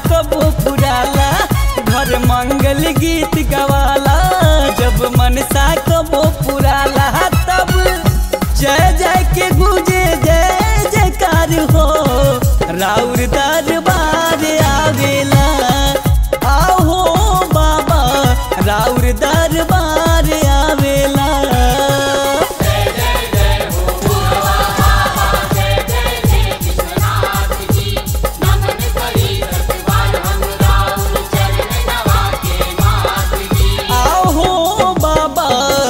कबो पुराला घर मंगल गीत गवाला जब मनसा कबो पुराला तब जय जय के गुजे जय जयकार हो राउर दरबार आवेला आहो बाबा राउर दरबार आवेला आहो बाबा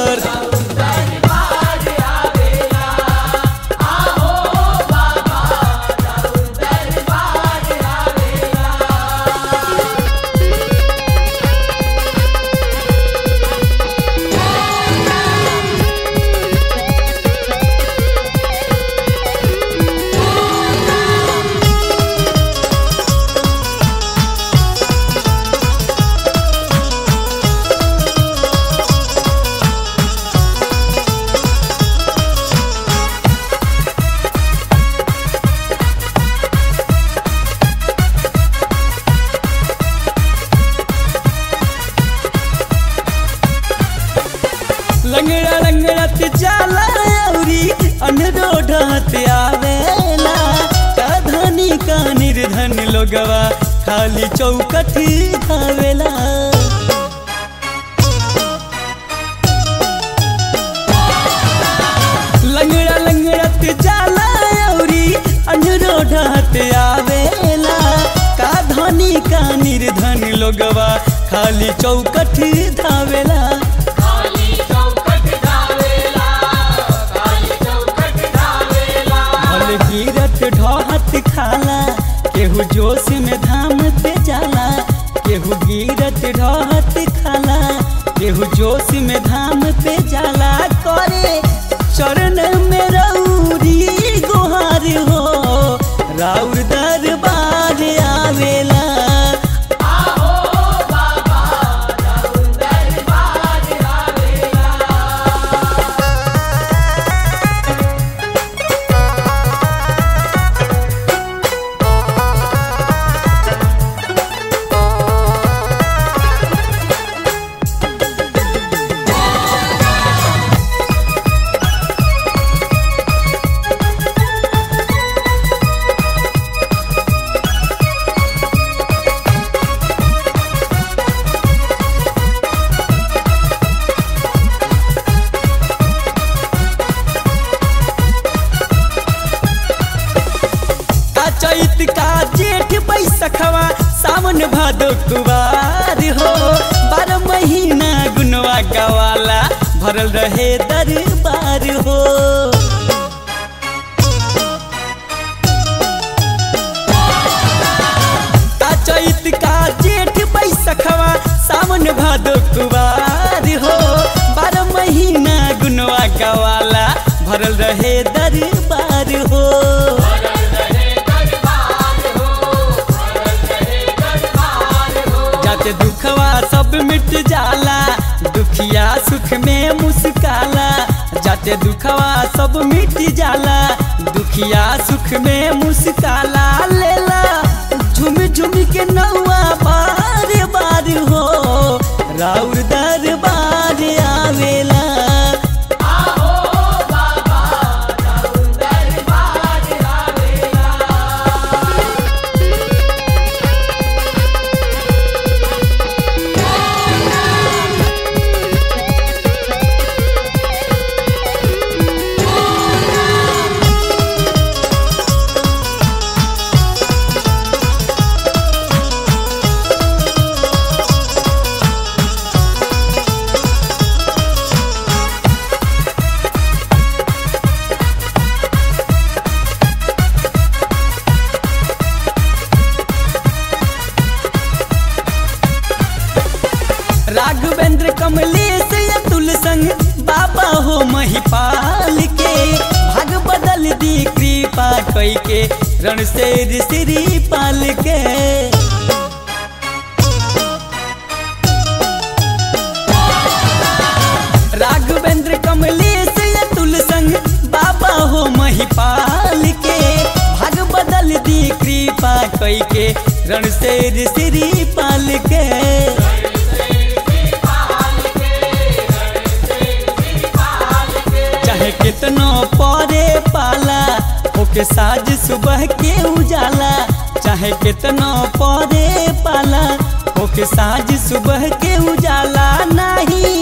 लंगड़ा लंगड़त जाला औरी अनरोढ़त आवेला का धनी का निर्धन लोगवा खाली चौकठ खावेला लंगड़ा लंगड़त जाला औरी अनरोढ़त आवेला का धनी का निर्धन लोगवा खाली चौकठ धावेला भल गिरत ढहत खाला केहू जोश में धाम पे जाला केहू गिरत ढहत खाला केहू जोश में धाम पे जाला करे चरण में रौरी गुहार हो राउर दरबार आवेला का चैत का जेठ बैसखवा सावन भादो कुवार हो बारह महीना गुनवा गवाला भरल रहे दरबार हो का चैत का जेठ बैसखवा सावन भादो कुवार हो बारह महीना गुनवा गवाला भरल रहे दरबार हो जाते दुखवा सब मिट जाला दुखिया सुख में मुस्काला जाते दुखवा सब मिट जाला दुखिया सुख में मुस्काला लेला झुम झुम के नौआ बार बार हो राउर दरबार आवेला राघवेंद्र कमलेश अतुल संग बाबा हो महिपाल के भाग बदल दी कृपा कई के रण से श्री पाल के राघवेंद्र कमलेश अतुल संग बाबा हो महिपाल के भाग बदल दी कृपा कई के रण से श्री पाल के चाहे कितनो परे पाला ओके साज सुबह के उजाला चाहे कितनो परे पाला ओके साज सुबह के उजाला नहीं